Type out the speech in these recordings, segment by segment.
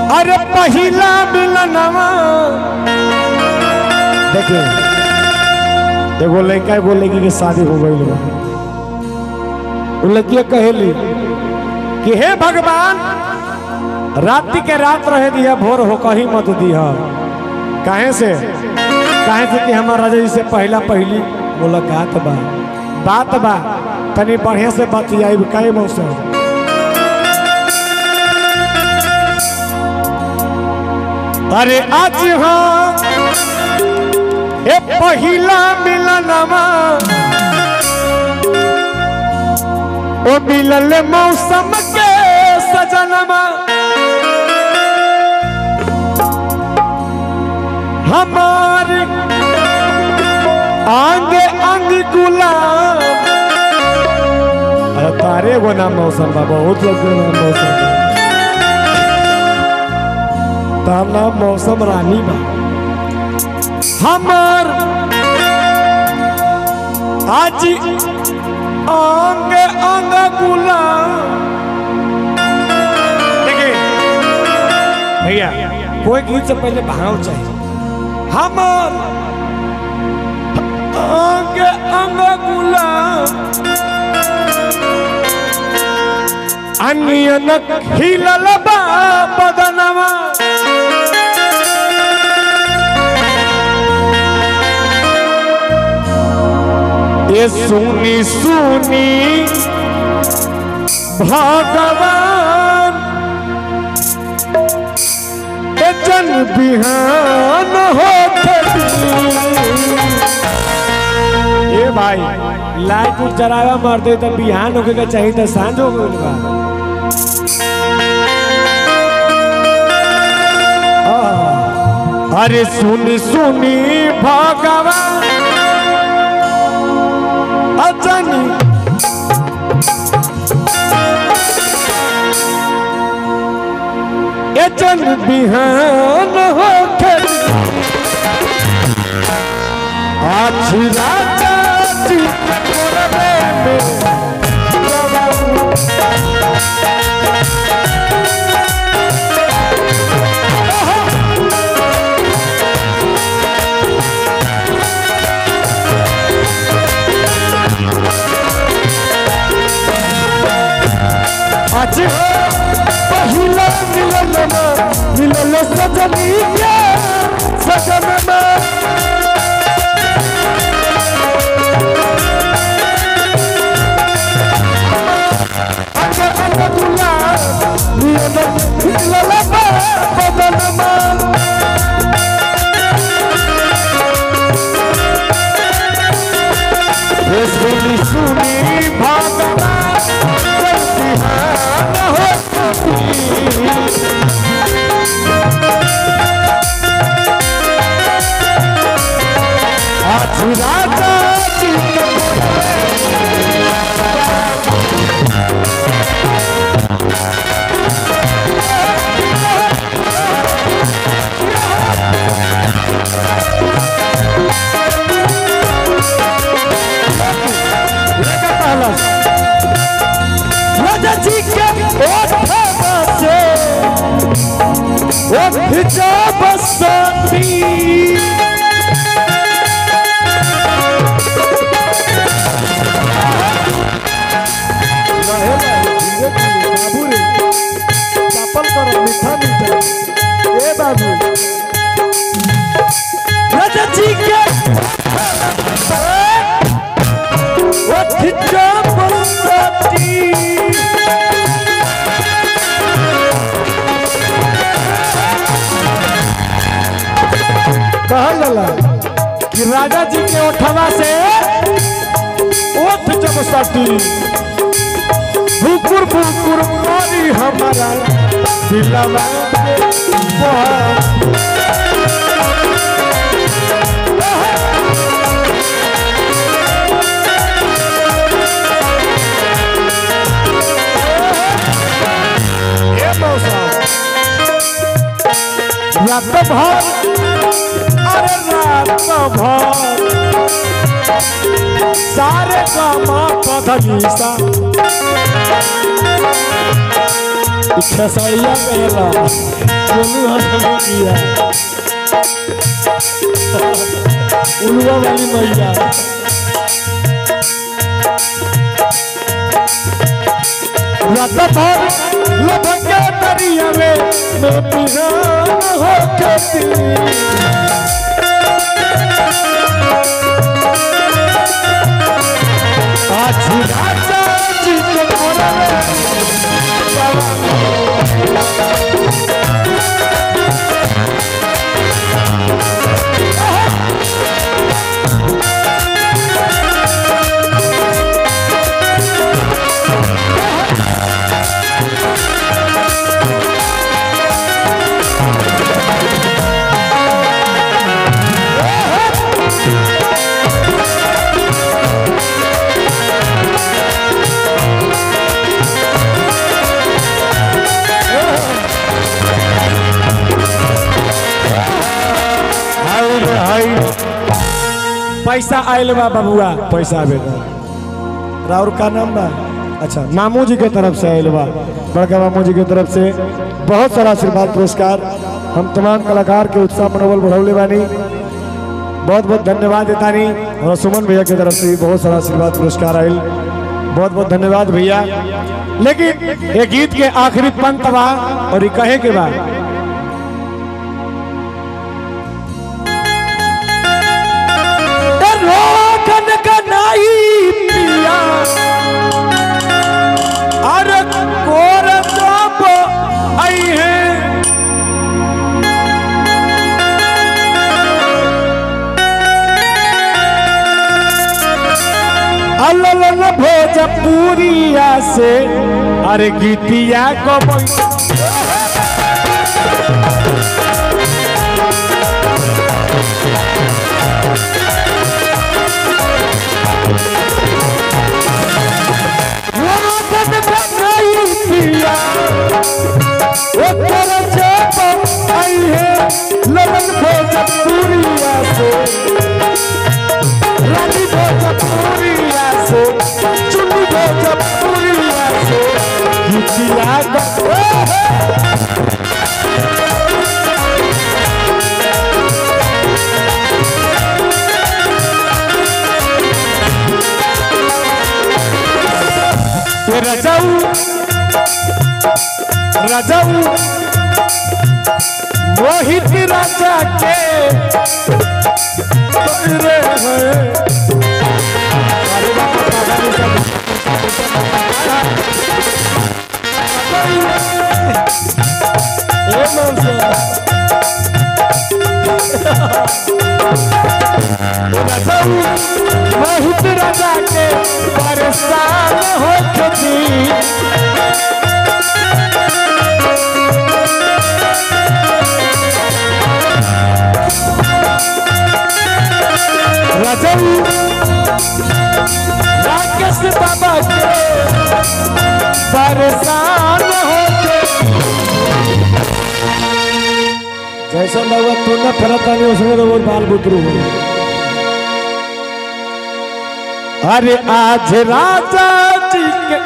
अरे पहिला मिलनवा देखिए एगो लड़का एगो लड़की के शादी हो गई बा उ लड़किया कहेली कि हे भगवान राति के रात रहे दिया भोर हो कहीं मत दिया काहे से काहे से कि हमार राजा जी से पहला पहली मुलाकात बा बात बा तनी बढ़िया से बतियाई काहे मौसम अरे आज हाँ ए पहिला मिलनवा ओ मिलल मौसम के सजनवा हमार अंग अंग गुलाब अरे तारे गो नाम मौसम बा बहुत लोग के नाम मौसम बा तार नाम मौसम रानी बा हमार आज अंग अंग गुलाब देखिए भैया कोई गीत से पहले भाव चाहिए हमार अंग अंग गुलाब अनियन खिलल बा बदनवा ये सुनी सुनी भगवान ए जन बिहान हो ए भाई लाइट उठ जरावा मार दे तो बिहान होके के चाहिए तो सांझ हो गइल बा आह, अरे सुनी सुनी भगवान अजनी ए जन बिहान हो आज राजा जी के कोरबे में आज पहिला मिलन में मिलन सजनी के सजन में अंग अंग गुलाब मिलन मिलन में बदन में ये सुनी सुनी भगवान जय बिहान हो आज राजा जी के लेकर पहला राजा जी के ओठवा से ओठ जा बसंती राजा जी के ओठ जा बसंती कहल जाला कि राजा जी के ओठवा से ओठ जब सटी भुकुर भुकुर मारी हमारा दिलवा के बहा। ए मौसम रात भर अरे रात भर सारे काम पधनीसा इच्छा सैया कहला सोनू हसन किया उलवा वाली मैया रात भर लभके दरिया में मैं पिरान हो खेती आज राजा जी के मोरा में हाय रे हाय पैसा आयल बा बबुआ पैसा आवे राउर का नाम बा अच्छा मामू जी के तरफ से आयल बा बड़का मामू जी के तरफ से बहुत सारा आशीर्वाद पुरस्कार हम तमाम कलाकार के उत्साह मनोबल बढ़ौले बानी बहुत बहुत धन्यवाद देतानी और सुमन भैया के तरफ से भी बहुत सारा आशीर्वाद पुरस्कार आयल बहुत बहुत धन्यवाद भैया लेकिन ये गीत के आखिरी पंत बा और ये कहे के बा रोकन का नहीं पिया अरे कोर जब आई है अललन भोजपुरिया से अरे गीतिया को रोकन का नहीं पिया ओकर जब आई है ललन भोजपुरिया से रानी भोजपुरिया से चुनी भोजपुरिया से गीतिया ग- ये रजाऊ रजाऊ मोहित राजा के रे है अरे बाबा, बाबा, नहीं सब। ए मनसा। मोहित राजा के परेशान हो खेती रजऊ राकेश बाबा के परेशान होके जैसा बाबा तू न फरता नहीं उसमें तो वो बाल बुतरू हो अरे आज राजा जी के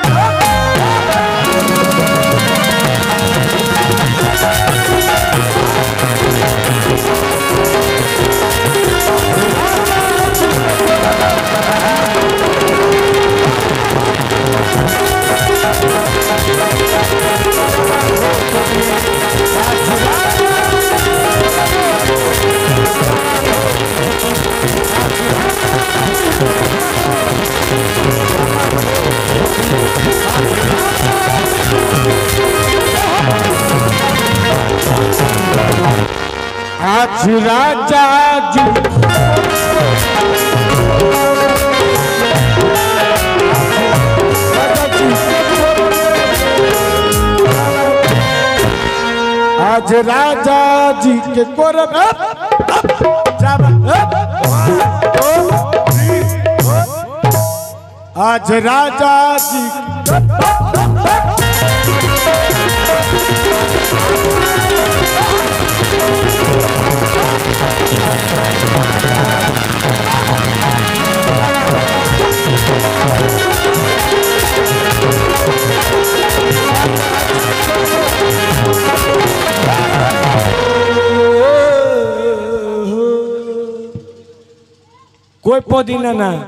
आज राजा जी आज राजा जी के कोरब अप, अप, जाबा, अप, ओ, थ्री, ओ। आज राजा जी कोई पुदीना ना